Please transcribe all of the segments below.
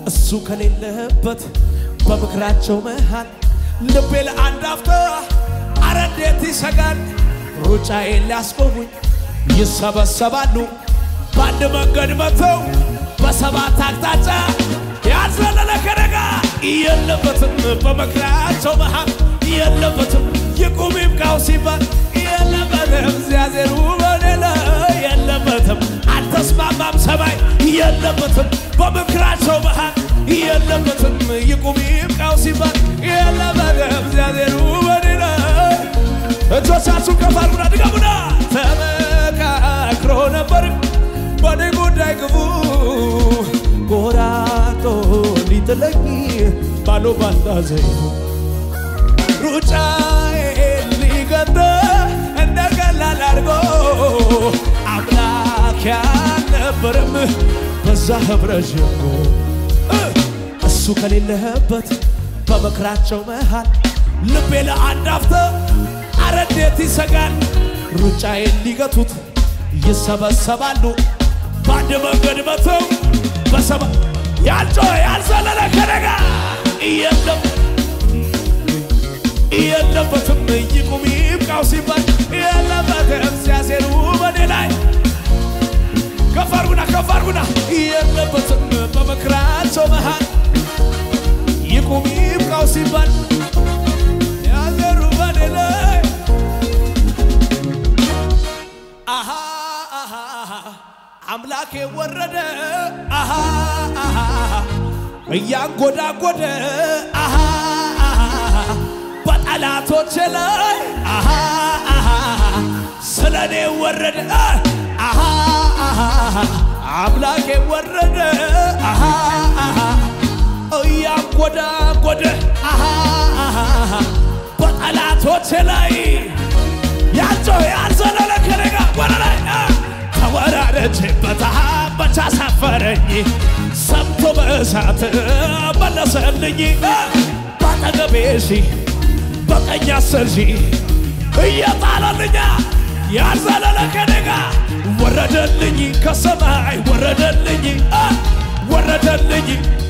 እሱ ከሌለበት በምክራቸው መሃል ልቤ ለአንድ አፍታ አረ እንዴት ይሰጋል። ሩጫዬን ሊያስቆሙኝ ይሰበሰባሉ በአንድ መንገድ መጥተው በሰባት አቅጣጫ ያዘለለ ከደጋ የለበትም በምክራቸው መሃል የለበትም ይቁም ይብቃው ሲባል የለበትም እግዚአብሔር በኔ ላይ የለበትም አልተስማማም ሰማይ የለበትም በምክራቸው መሃል የለበትም ይቁም ይብቃው ሲባል የለበትም እግዚአብሔር በኔ ላይ እጆቻችሁን ከፍ አድርጉና ድገሙና ተመካክሮ ነበር በኔ ጉዳይ ግቡ ጎራቶ ሊጥለኝ ባሎ ባንዳ ዘይቱ ሩጫዬን ሊገጥ እንደ ቀላል አድርጎ አምላክ ያልነበረም በዛ ህብረት ሸንጎ እሱ ከሌለህበት በምክራቸው መሃል ልቤ ለአንድ አፍታ አረ እንዴት ይሰጋል። ሩጫዬን ሊገቱት ይሰበሰባሉ በአንድ መንገድ መተው በሰባ ያልጮኸ ያልዘለለ ከደጋ የለም የለበትም ይቁም ይብቃው ሲባል የለበትም ሲያሴሩ በኔ ላይ ከፍ አድርጉና ከፍ አድርጉና የለበትም በምክራቸው መሃል ይቁም ይብቃው ሲባል ያዘሩ በኔ ላይ አሃ አሃ አምላኬ ወረደ አሃ አሃ እያንጎዳጎደ አሃ አሃ በጠላቶቼ ላይ አሃ አሃ ስለ እኔ ወረደ አሃ አሃ አምላኬ ወረደ አሃ አሃ እያንጎዳጎደ አሃ አሃ በጠላቶቼ ላይ ያጮ ያልዘለለ ከነጋ ወደ ላይ ተወራረችበት መቻ ሳፈረኝ ሰምቶ በእሳት መለሰልኝ ባጠገቤ ሺህ በቀኝ አስር ሺህ እየጣለልኛ ያልዘለለ ከነጋ ወረደልኝ ከሰማይ ወረደልኝ ወረደልኝ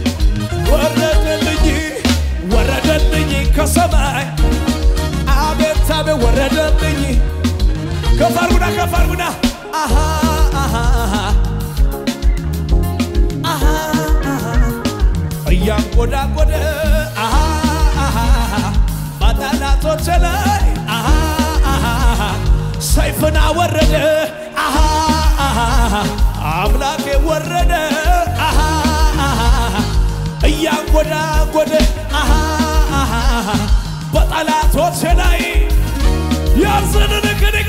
ወረደልኝ ወረደልኝ ከሰማይ አቤት አቤት ወረደልኝ ከፍ አድርጉና ከፍ አድርጉና አሃ አሃ አሃ አሃ እያንጎዳጎደ አሃ አሃ በጠላቶች ላይ አሃ አሃ ሰይፍን አወረደ አሃ አሃ አምላኬ ወረደ አሃ አሃ እያንጎዳጎደ አሃ አሃ በጠላቶች ላይ ያዘንን ከደጋ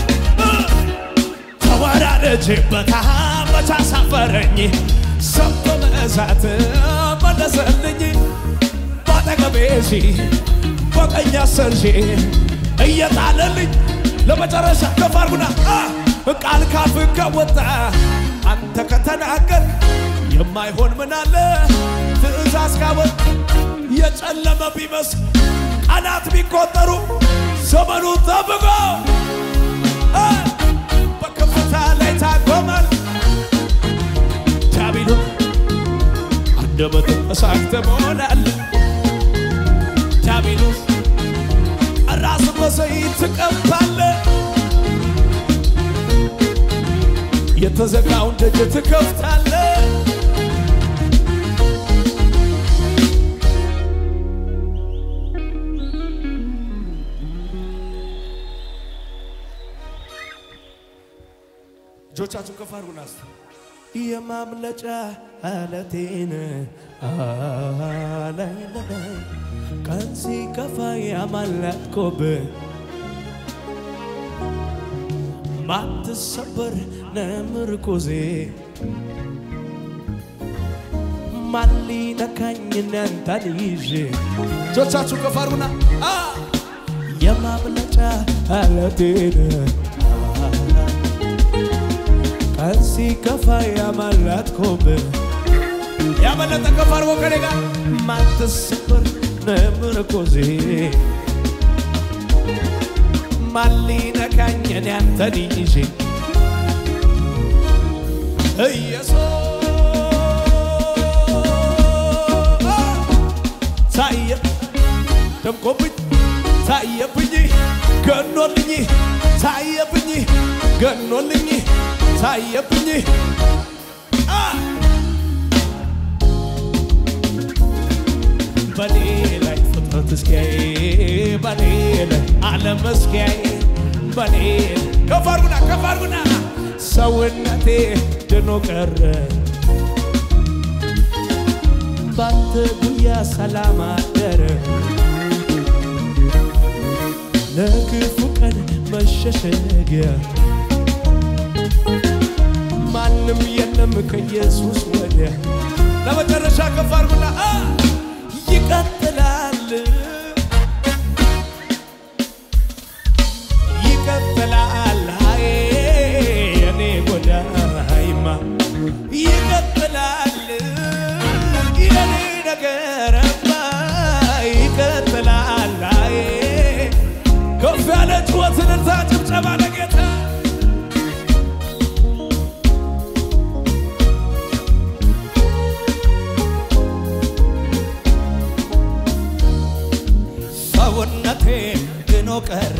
ተወራረችበት መቻ ሳፈረኝ ሰምቶ መእሳት መለሰልኝ ባጠገቤ ሺህ በቀኝ አስር ሺህ እየጣለልኝ ለመጨረሻ ከፍ አድርጉና ቃል ካፍ ከወጣ አንተ ከተናገር የማይሆን ምን አለ ትእዛዝ ካወጥ የጨለመ ቢመስል ቀናት ቢቆጠሩ ዘመኑ ጠብቆ በከፍታ ላይ ታቆማል። ዳቢሎስ አንደበት እሳት ትሞላል። ዳቢሎስ ራስ በዘይት ትቀባለ። የተዘጋውን ደጅ ትከፍታለ። እጆቻችሁን ከፍ አድርጉና እስቲ የማምለጫ አለቴን ላይ ላይ ቀን ሲከፋ ያማለጥኩብህ ማትሰበር ነምርኩዜ ማን ሊነካኝ እናንተን ይዤ እጆቻችሁ ከፍ አድርጉና የማምለጫ አለቴን ቀን ሲከፋ ያማለጥኩብህ ያመለጠ ከፍ አድርጎ ከኔ ጋር ማትሰበር ነምርኩዜ ማን ሊነካኝ እኔ አንተን ይዤ ኢየሱስ ገኖልኝ ታየብኝ ገኖልኝ ታየብኝ አ በኔ ላይ ፍጥረት እስኪያይ በኔ ላይ ዓለም እስኪያይ በኔ ከፍ አድርጉና ከፍ አድርጉና ሰውነቴ ድኖ ቀረ ባንተ ጉያ ሰላም አደረ ለክፉ ቀን መሸሸጊያ ማንም የለም ከኢየሱስ ወዲያ ለመጨረሻ ከፍ አድርጉና አ ይቀጥላል ይቀጥላል አይ የኔ ጎዳይማ ይቀጥላል የኔ ነገርማ ይቀጥላል አይ ከፍ ያለ ጩኸትን እልልታ ጭብጨባ ለጌታ ሰውነቴ ድኖ ቀረ